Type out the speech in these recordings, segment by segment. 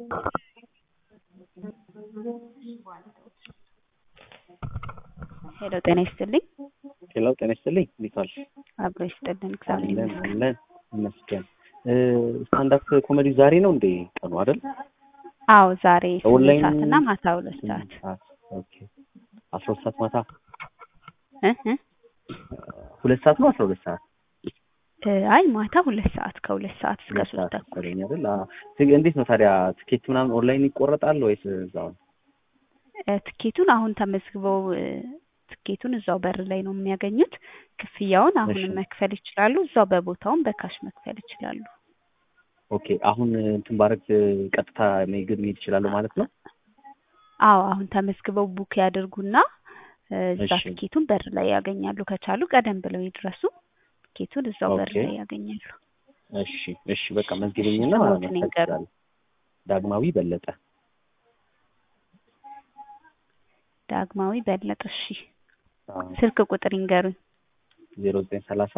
ሄሎ ጤና ይስጥልኝ። ሄሎ ጤና ይስጥልኝ። እንዴት ዋልሽ? አብሮ ይስጥልን። እግዚአብሔር አለን ይመስገን። አለን ይመስገን። ስታንዳፕ ኮሜዲ ዛሬ ነው እንዴ ቀኑ አይደል? አዎ ዛሬ ስምንት ኦንላይን ሰዓት እና ማታ ሁለት ሰዓት ሰዓት ኦኬ። አስራ ሁለት ሰዓት ማታ እ እ ሁለት ሰዓት ነው አስራ ሁለት ሰዓት እ አይ ማታ ሁለት ሰዓት ከሁለት ሰዓት እስከ ሁለት ሶስት ሰዓት ተኩል መሰለኝ አይደል? አዎ። ት- እንዴት ነው ታዲያ ትኬት ምናምን ኦንላይን ይቆረጣል ወይስ እዛው ነው? እ ትኬቱን አሁን ተመዝግበው እ ትኬቱን እዛው በር ላይ ነው የሚያገኙት። ክፍያውን አሁንም እሺ። መክፈል ይችላሉ። እዛው በቦታውም በካሽ መክፈል ይችላሉ። ኦኬ አሁን እንትን ባረግ ቀጥታ መሄድ መሄድ ይችላለሁ ማለት ነው? አዎ አሁን ተመዝግበው ቡክ ያድርጉና እ እዛ እሺ። ትኬቱን በር ላይ ያገኛሉ። ከቻሉ ቀደም ብለው ይድረሱ። ትኬቱን እዛው በር ኦኬ። ላይ ያገኛሉ። እሺ እሺ በቃ መዝግበኝና ስሞትን መስጠት ይንገሩ። ይችላል። ዳግማዊ በለጠ ዳግማዊ በለጠ። እሺ አዎ። ስልክ ቁጥር ይንገሩኝ። ዜሮ ዘጠኝ ሰላሳ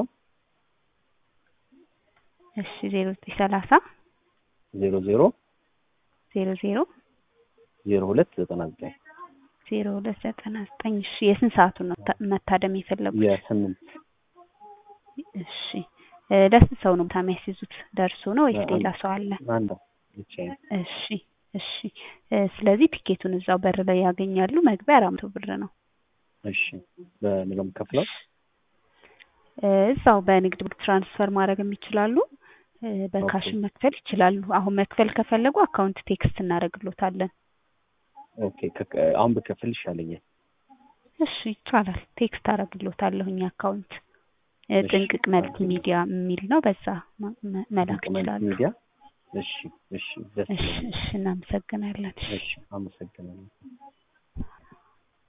እሺ ዜሮ ዘጠኝ ሰላሳ ዜሮ ዜሮ ዜሮ ዜሮ ዜሮ ሁለት ዘጠና ዘጠኝ ዜሮ ሁለት ዘጠና ዘጠኝ እሺ የስንት ሰዓቱን ነው ታ- መታደም የፈለጉት? የስምንት እሺ እ ለስንት ሰው ነው ቦታ የሚያስይዙት? ደርሶ ነው ወይስ ለአንድ- ሌላ ሰው አለ? አንድ ብቻዬን እሺ እሺ እ ስለዚህ ቲኬቱን እዛው በር ላይ ያገኛሉ። መግቢያ አራት መቶ ብር ነው። እሺ በምን ነው የምከፍለው? እ እዛው በንግድ ባንክ ትራንስፈር ማድረግም ይችላሉ። እ በካሽም መክፈል ይችላሉ። አሁን መክፈል ከፈለጉ አካውንት ቴክስት እናደርግሎታለን። ኦኬ ከ- አሁን ብከፍል ይሻለኛል። እሺ ይቻላል። ቴክስት አደርግሎታለሁኝ አካውንት እ እሺ። ጥንቅቅ መልቲ ሚዲያ የሚል ነው። በዛ ማ- መ- መላክ መልቲ ይችላሉ። ሚዲያ እሺ እሺ ደስ እሺ ይለኛል። እሺ እናመሰግናለን። እሺ አመሰግናለሁ።